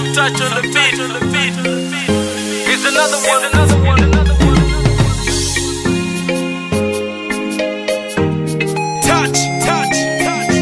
Young touch on the beat. Here's another one. Another one. Another one. Touch, touch, touch,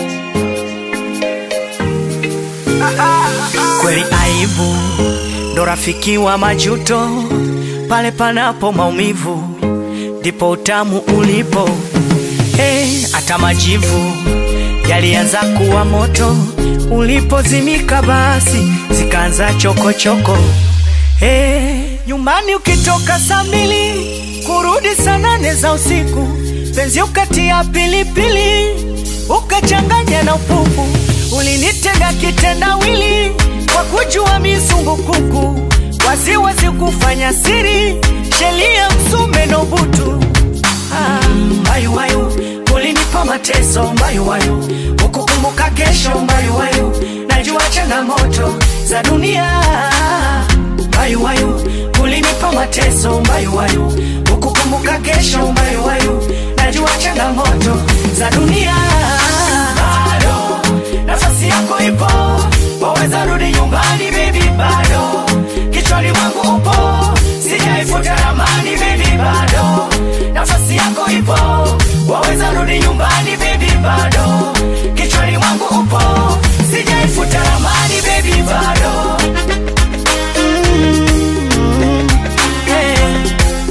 Kweli aibu ndo rafiki wa majuto, pale panapo maumivu ndipo utamu ulipo. Hey, hata majivu yalianza kuwa moto, ulipozimika basi zikaanza chokochoko. Hey, nyumbani ukitoka saa mbili kurudi saa nane za usiku, penzi ukatia pilipili ukachanganya na upupu, ulinitega kitendawili kwa kujua mizungu kuku, waziwazi kufanya siri, shelia msume no butu Ah, mbayuwayu ulinipa mateso mbayuwayu ukukumbuka kesho mbayuwayu najua changamoto za dunia mbayuwayu ulinipa mateso mbayuwayu ukukumbuka kesho mbayuwayu najua changamoto za dunia bado nafasi yako ipo waweza rudi nyumbani baby bado kichwani mwangu upo sijaifuta ramani baby bado nafasi yako ipo waweza rudi nyumbani baby bado kichwani mwangu upo sijaifuta ramani baby bado Mm, yeah.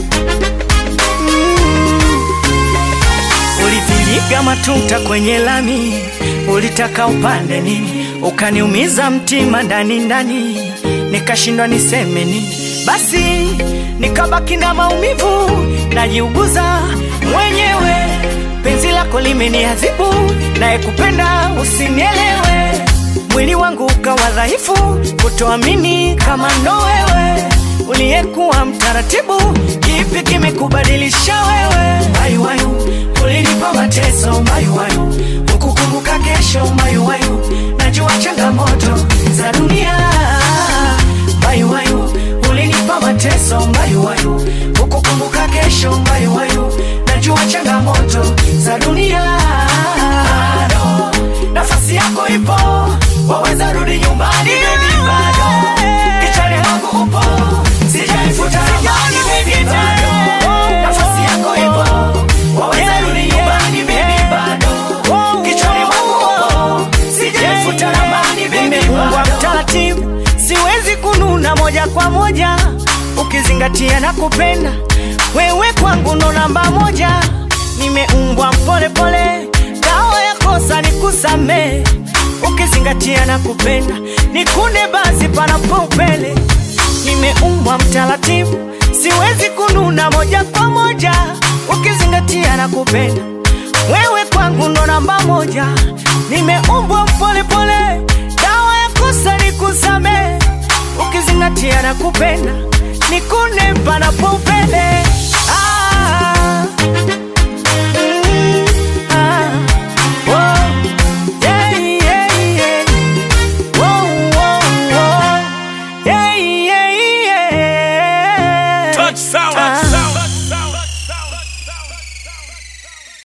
Ulivinyiga matuta kwenye lami, ulitaka upande nini, ukaniumiza mtima ndani ndani, nikashindwa niseme nini. Basi nikabaki na maumivu, najiuguza mwenyewe. Penzi lako limeniadhibu, naye kupenda usinielewe. Mwili wangu ukawa dhaifu, kutoamini kama ndo wewe uliyekuwa mtaratibu, kipi kimekubadilisha wewe? Mayuwayu, ulinipa mateso mayuwayu, ukukumbuka kesho mayuwayu, najua changamoto za dunia mayuwayu, ulinipa mateso mayuwayu, ukukumbuka kesho mayuwayu, najua changamoto za dunia bado nafasi yako ipo, waweza rudi nyumbani baby, bado kichwani mwangu upo, sijaifuta ramani baby, bado nafasi yako ipo, waweza rudi nyumbani baby, bado kichwani mwangu upo, sijaifuta ramani baby, bado mtaratibu, siwezi kununa moja kwa moja, ukizingatia na kupenda wewe kwangu ndo namba moja, nimeumbwa mpole pole, dawa ya kosa ni kusamee, ukizingatia na kupenda nikunde basi panapo upele, nimeumbwa mtaratibu, siwezi kununa moja kwa moja, ukizingatia na kupenda wewe kwangu ndo namba moja, nimeumbwa mpole pole, dawa ya kosa ni kusamee, ukizingatia na kupenda nikune panapo upele ah.